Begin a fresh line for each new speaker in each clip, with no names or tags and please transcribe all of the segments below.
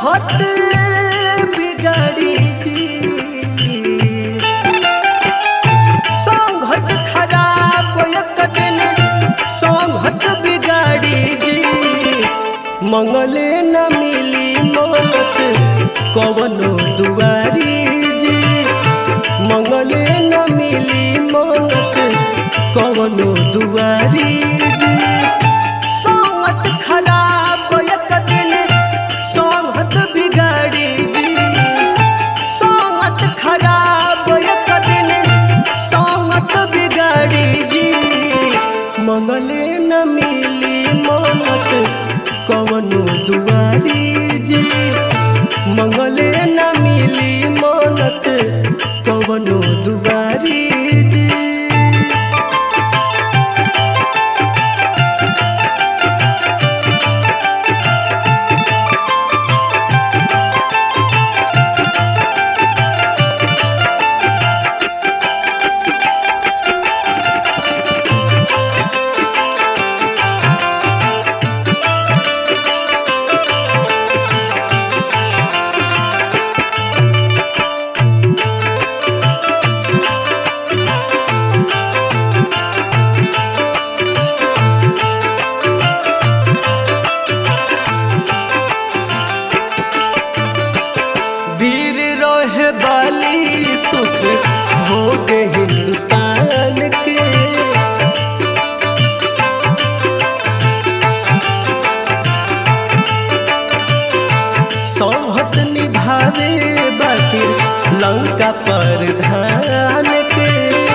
संघत बिगाड़ी जी संघत खराब एक दिन संघत बिगाड़ी जी मंगले न मिली मौत कवनो दुआरी जी मंगले न मिली मौत कवनो दुआरी जी संगत खराब एक दिन संगत बिगाड़ी जी संगत खराब एक दिन संगत बिगाड़ी जी मंगले न मिली मौत कवनो दुआरी जी मंगले न मिली मौत कवनो दुआरी जी वीर रहे बाली सुख हो गए हिंदुस्तान के सौहत निभावे बाकी लंका पर धान के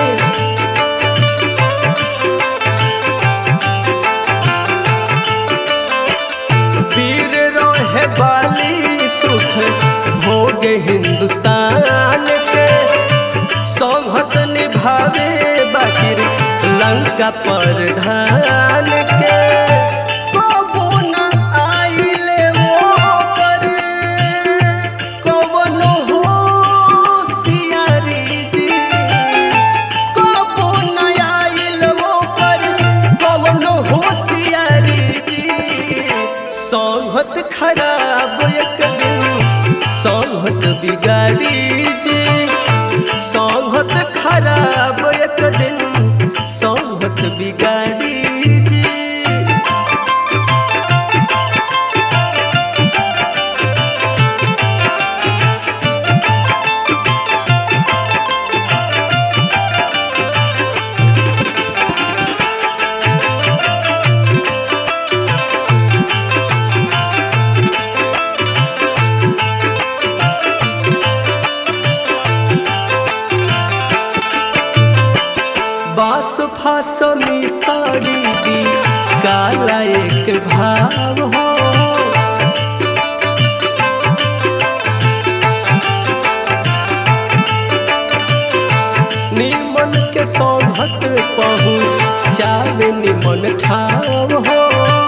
वीर रोहे बाली सुख भोग हिंदुस्तान के सौहत निभावे बाकिर लंका पर धान के कबो न आइले वो पर कवनो होशियारी जी कबो न आइल वो पर कवनो होशियारी जी संहत खराब एक दिन संहत बिगाड़ी जी संहत खराब एक दिन संहत बिगाड़ी जी बास फास मिसारी दी काला एक भाव हो निमन के सौभत पहु चाल निमन ठाव हो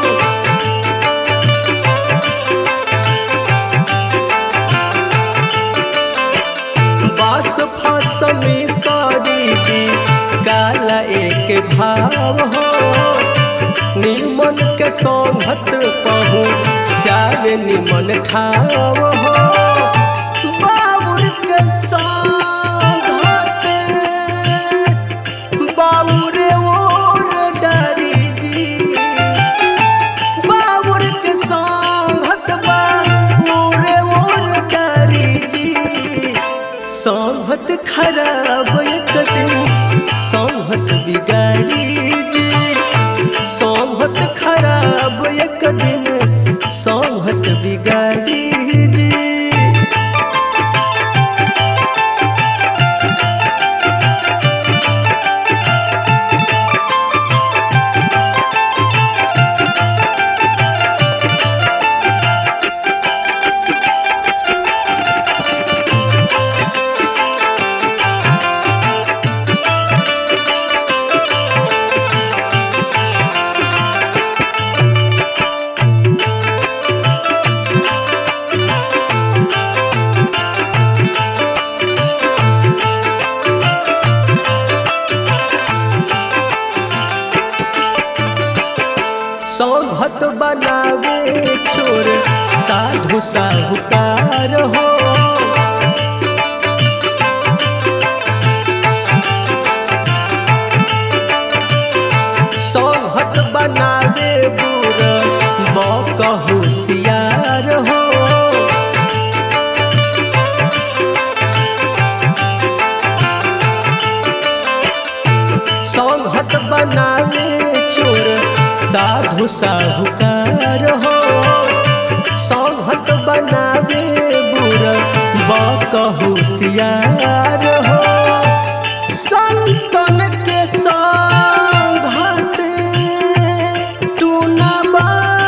बास फास मिसारी दी काला एक भाव हो निमन के सौभत पहु चाल निमन ठाव हो बाबुर के सौभत बाबुर ओर डारी जी बाबुर के सौभत बाबुर ओर डारी जी सौभत खराब एक दिन सौभत बिगाड़ी जी सौभत खराब एक दिन सौभत बिगाड़ी जी सौभत बनावे चोर साधु साहूकार हो साहूकार हो सौहत बनावे बुरा बकहु सियार हो संतन के संघत टूनबा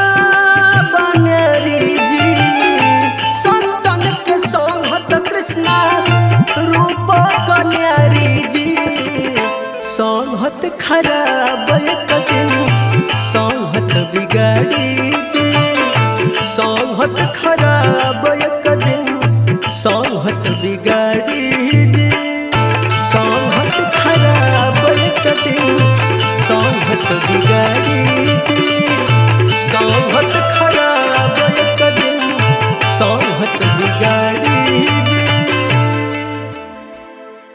बनेरी जी संतन के संघत कृष्णा रूप कन्यारी जी संहत खराब एक दिन संहत बिगाड़ी जी संहत खराब एक दिन संहत बिगाड़ी जी संहत खराब एक दिन संहत बिगाड़ी जी